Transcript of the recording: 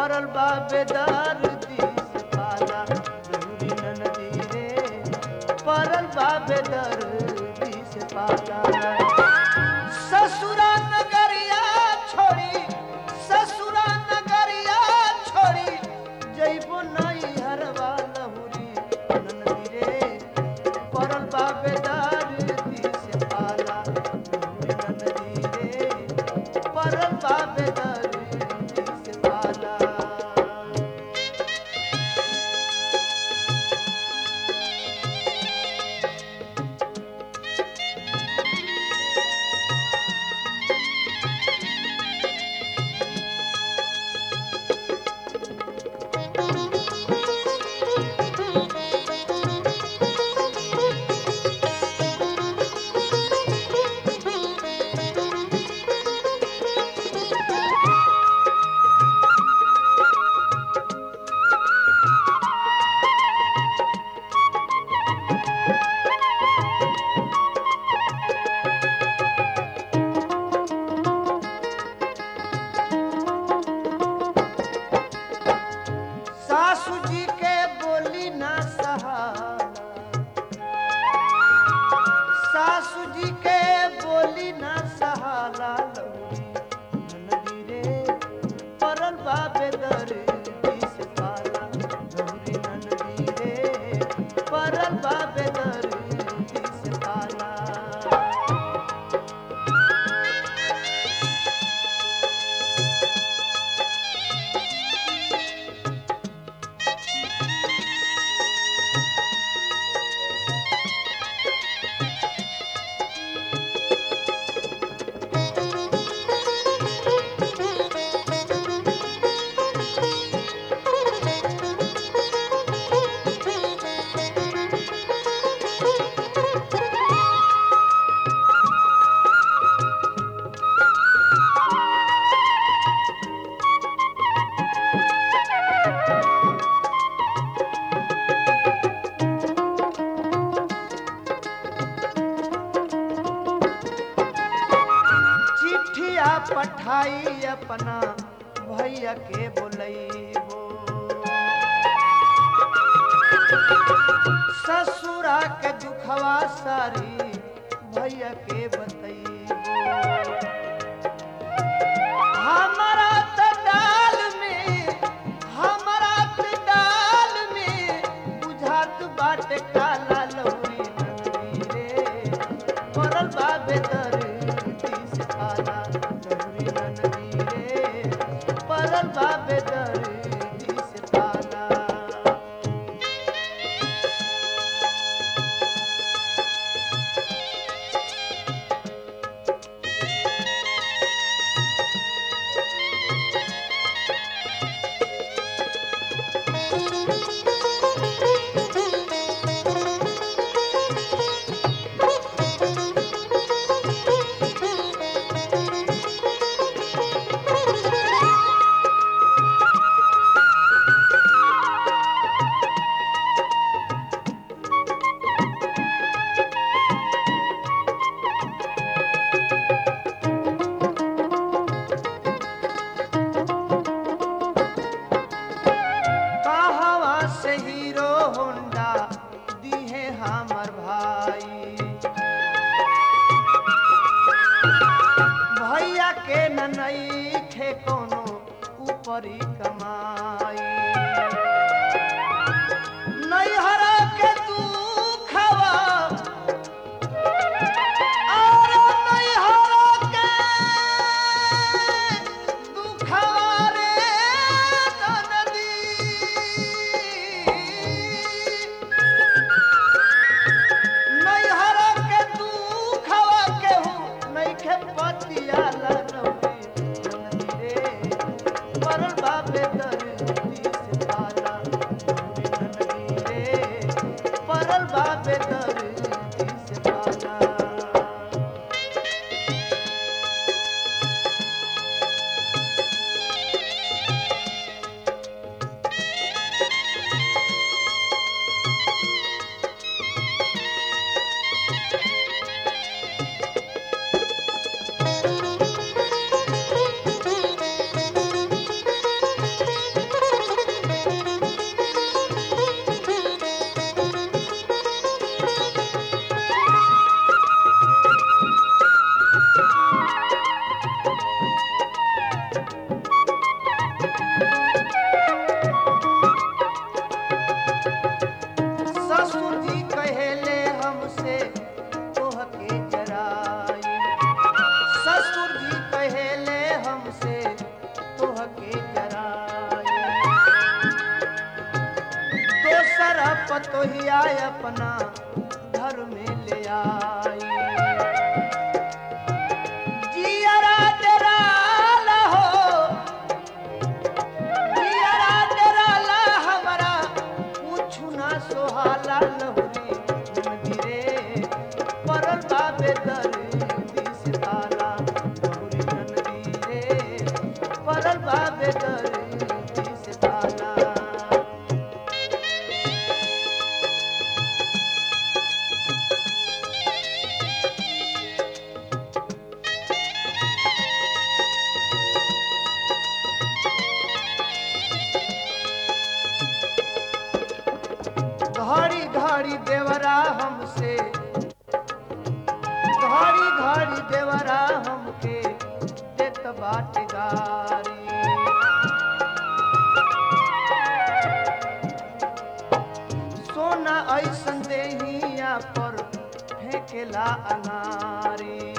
परल बा बेदर्दी से पाला लहुरी ननदी रे परल बा बेदर्दी से पाला ससुरा नगरिया छोड़ी ससुरा नगरिया छोड़ी जइबो नई हरवा लहुरी ननदी रे परल बाबे दर्दी से पाला लहुरी ननदी रे परल बाबे दर्दी से पाला सासू जी के बोली ना सहाला सासू जी के बोली ना सहाला लौरी ननदी रे परल बाबे दर्दी से पाला लौरी ननदी रे परल बाबे दर्दी से पाला चिट्ठिया पठाई अपना भैया के बोलैबो ससुरा के दुखवा सारी भैया के बतैबो हमारा त डाल में हमारा त डाल में बुझात बाटे काला लौरी नंदी रे परल बाबे दर्दी से पाला लहुरी ननदी रे परल बाबे दर्दी से पाला कहवा से हीरो होंडा दिहे हमर भाई भैया के ननई खे कोनो ऊपरी कमाई नैहर के तू खवा और नैहर के दुखवा रे ननदी नैहर के दुखवा केहू नइखे पतिया लनौरी ननदी रे परल बाबे दर्दी से पाला लोहिया अपना घर में ले आई जियरा तेरा लहो जियरा तेरा ला हमरा पूछू ना सोहाला लहुरी नदी रे परल बाबे दर्दी से ताला लहुरी नदी रे परल बाबे दर्दी से ताला घड़ी घड़ी देवरा हमसे घड़ी घड़ी देवरा हमके देत बाटे गारी सोना ऐसन देहिया पर फेंकेला अनारी